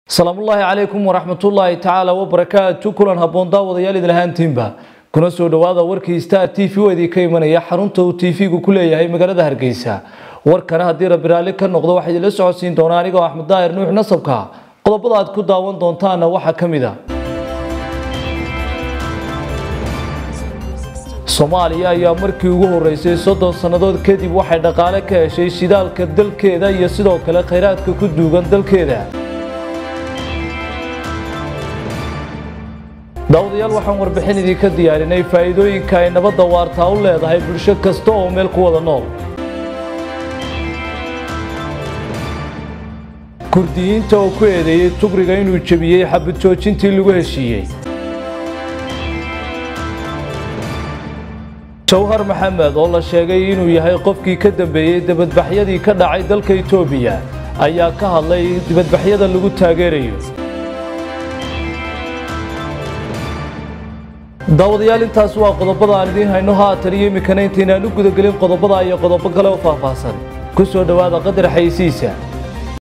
salaamullaahi calaykum waraxmatullaahi tacaala wabarakaatu kulan habboon daawadayaal idin ahaantiinba kuna soo dhowaada warkii star t v oo idinka imanaya xarunta uu t v-gu ku leeyahay magaalada hargeysa warkana haddii rabbi raalli ka noqdo waxaa idinla socodsiin doonaa anigoo axmed daahir nuux nasabka qodobada aad ku daawan doontaana waxaa ka mid a soomaaliya ayaa markii ugu horeysay soddon sannadood kadib waxay dhaqaale ka heshay shidaalka dalkeeda iyo sidoo kale khayraadka ku duugan dalkeeda daawadayaal waxaan warbixin idinka diyaarinay faa'iidooyinka ay nabadda waartaa u leedahay bulsho kasta oo meel ku wada nool kurdiyiinta oo ku eedeeyey tugriga inuu jebiyey xabad joojintii lagu heshiiyey jawhar maxamed oo la sheegay inuu yahay qofkii ka dambeeyey dibadbaxyadii ka dhacay dalka itoobiya ayaa ka hadlay dibadbaxyada lagu taageerayo daawadayaal intaas waa qodobada aan idiin hayno haatan iyo iminkana intaynaan u gudagelin qodobada iyo qodobo kale oo faahfaahsan ku soo dhowaada qadar xaysiisa